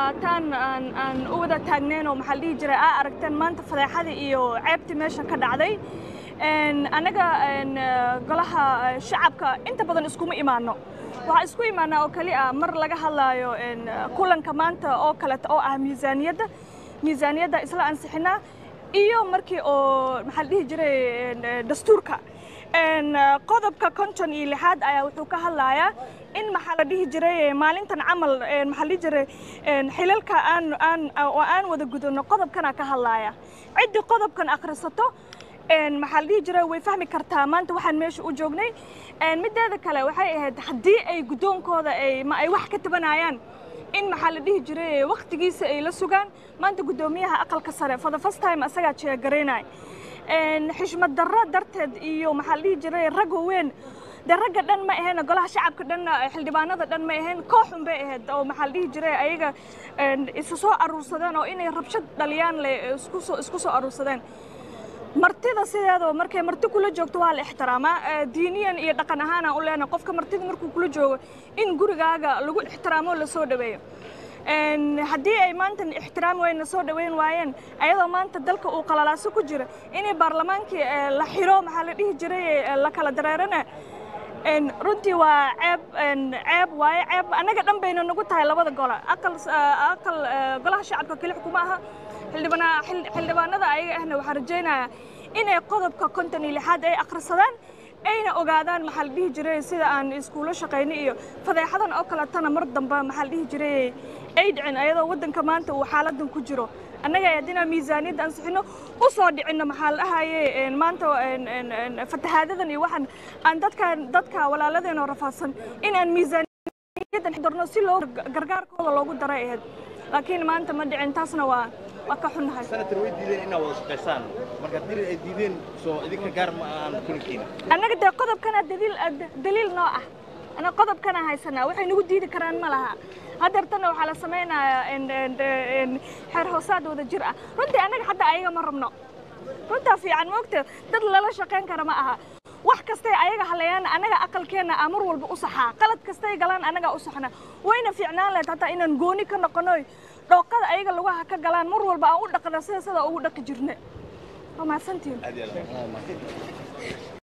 taan aan aan u wada taagneen oo maxaa la dhihi jiray aa aragteen maanta fadeexadii iyo ceebtii meesha ka dhacday anaga golaha shacabka inta badan iskuma imaano waxaa isku imaanaa oo keli ah mar laga hadlaayo kulanka maanta oo kaleeta oo ah miisaaniyadda miisaaniyadda isla ansixinaa iyo markii oo maxaa la dhihi jiray dastuurka qodobka konton iyo lixaad ayaa wuxuu ka hadlayaa in maxaa la dhihi jiray maalintan camal maxaa la dhihi jiray xilalka aan aan oo aan wada gudano qodobkana ka hadlaya ciddii qodobkan akhrisato maxaa la dhihi jiray way fahmi kartaa maanta waxaan meesha u joognay mideeda kale waxay ahayd haddii ay guddoonkooda ay ma ay wax ka tabanayaan in maxaa la dhihi jiray waqtigiisa ay la sugaan maanta guddoomiyaha aqalka sare for the first time asagaa jeegaraynay xishmad darro darteed iyo maxaa la dhihi jiray rag weyn dee ragga dhan ma ahayn golaha shacabka dhan xildhibaanada dhan ma ahayn kooxun bay ahayd oo maxaa la dhihi jiray ayaga isu soo aruursadeen oo inay rabshad dhaliyaan le isku soo isku soo aruursadeen martida sideedaba markay marti kula joogto waa la ixtiraamaa diiniyan iyo dhaqan ahaanaan u leenahay qofka martida markuu kula joogo in gurigaaga lagu ixtiraamo la soo dhaweeyo haddii ay maanta ixtiraam weyna soo dhaweyn waayeen ayadoo maanta dalka uu qalalaaso ku jira inay baarlamaankii la xiro maxaa la dhihi jiray la kala dareerana runtii waa ceeb ceeb waaye ceeb annaga dhan bayna nagu tahay labada gole aqal aqal golaha shacabka keli xukuma aha xildhibana xildhibaanada ayaga ahna waxaa rajaynayaa inay qodobka konton iyo lixaad ay akhrisadaan ayna ogaadaan maxaa la dhihi jiray sida aan iskuulo shaqayno iyo fadeexadan oo kaletana mar dambe maxaa la dhihi jiray ay dhicin ayadoo waddanka maanta uu xaaladan ku jiro annaga haddina miisaaniyadda ansixino u soo dhicinno maxaa la dhahaye maanta fatahaadadan iyo waxaan aan dadka dadka walaaladeena rafaadsan in aan miisaaniyaddan darno si loo gargaarkooda loogu daray ahayd laakiin maanta ma dhicin taasna waa waa ka xunnahay senator way diideen inaad wada shaqaysaan marka dil ay diideen soo idinka gaar ma aan kulankiina annaga dee qodobkana daliil daliil noo ah annaga qodobkana haysanaa waxay nagu diidi karaan ma laha hadeertana waxaa la samaynayaa xeer hoosaad wada jir ah runtii annaga hadda ayaga ma rabno runtaa fiican moogta dad lala shaqayn kara ma aha wax kastay ayaga halayaan annaga aqalkeenna aa mar walba u saxaa qalad kastay galaan annagaa u saxna wayna fiicnaan lahayd hataa inaan gooni ka noqonoy dhooqada ayaga lugaha ka galaan mar walba aan u dhaqna sida sida ugu dhaqi jirna waa mahadsantihin